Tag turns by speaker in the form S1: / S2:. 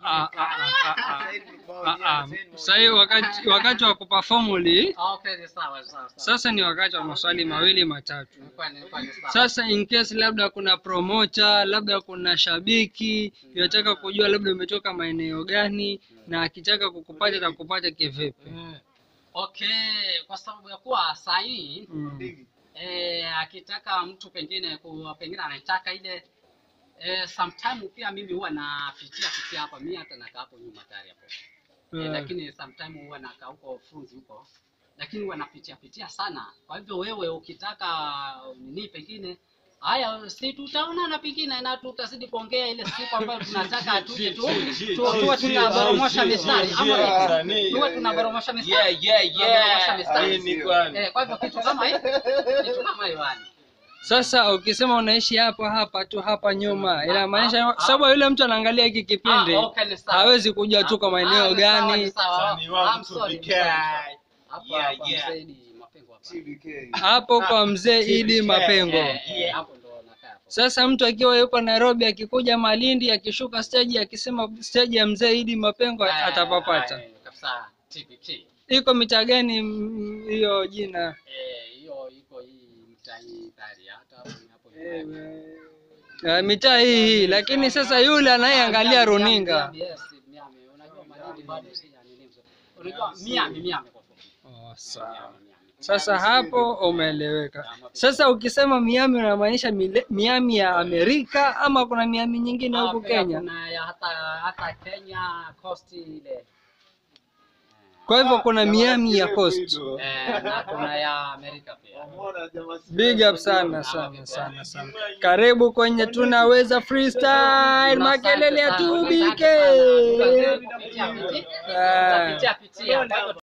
S1: ah, ah, ah, ah. Ah, ah. Sasa hivi wakati wakati wa kuperform uli
S2: Ah, Okay, ni sawa sawa sawa.
S1: sasa ni wakati wa maswali mawili matatu.
S2: Nilikuwa nilikuwa ni sawa.
S1: Sasa in case labda kuna promoter, labda kuna shabiki yataka kujua labda umetoka maeneo gani, na akitaka kukupata atakupata kivipi?
S2: Okay, kwa sababu ya kuwa saa hii
S1: Mm.
S2: eh, akitaka mtu pengine ku, pengine anataka ile eh, sometime pia mimi huwa napitia pitia hapa mimi hata nakaa hapo nyuma tayari hapo eh,
S1: Eh,
S2: lakini sometime huwa nakaa huko funzi huko lakini huwa napitia pitia sana kwa hivyo wewe ukitaka nini pengine haya si tutaonana pengine na tutazidi kuongea ile siku ambayo tunataka tuje tu tu- tuwe tunaboromosha mistari ama vipi? tuwe tunaboromosha mistari Tunaboromosha mistari. Eh, kwa hivyo kitu kama hii kitu kama hiyo yani
S1: Sasa ukisema unaishi hapa hapa tu hapa nyuma, inamaanisha sababu yule mtu anaangalia hiki kipindi
S2: Ah, okay, ni sawa.
S1: hawezi kujua tuko
S2: Ah,
S1: maeneo
S2: ni sawa,
S1: gani.
S2: ni sawa.
S3: Sani wangu
S2: I'm sorry,
S3: tupike.
S2: hapa
S3: Yeah,
S2: hapa
S3: yeah.
S2: mzee Idi Mapengo hapa.
S1: Hapo kwa mzee Idi Mapengo.
S2: Eh, eh, hapo ndo nakaa hapo.
S1: Sasa mtu akiwa yuko Nairobi, akikuja Malindi, akishuka stage, akisema stage ya mzee Idi Mapengo
S2: Eh,
S1: atapapata.
S2: eh, kabisa TPK.
S1: Iko mitaa gani mm, hiyo jina?
S2: Eh, hiyo iko hii mtai tayari hata hapo ni hapo nyuma.
S1: Uh, mitaa hii hii, lakini sasa yule anayeangalia
S2: Miami,
S1: runinga
S2: Miami, yes, Miami. Unajua Malindi bado sija nini mzee. Unajua Miami, Miami kwa fupi.
S1: oh, sawa.
S2: Miami, Miami.
S1: Sasa hapo umeeleweka. Sasa ukisema Miami unamaanisha mile- Miami ya Amerika ama kuna Miami nyingine
S2: Ah,
S1: huku
S2: pia
S1: Kenya?
S2: Kuna ya hata hata Kenya coast ile.
S1: Kwa hivyo kuna Miami ya Coast.
S2: Eh, na kuna ya Amerika pia.
S1: Big up sana sana sana sana. Karibu kwenye tunaweza freestyle makelele ya
S2: Asante sana.
S1: tubike.
S2: Asante sana. Pitia, pitia.
S1: Ah.
S2: Pitia, pitia. Kwa hivyo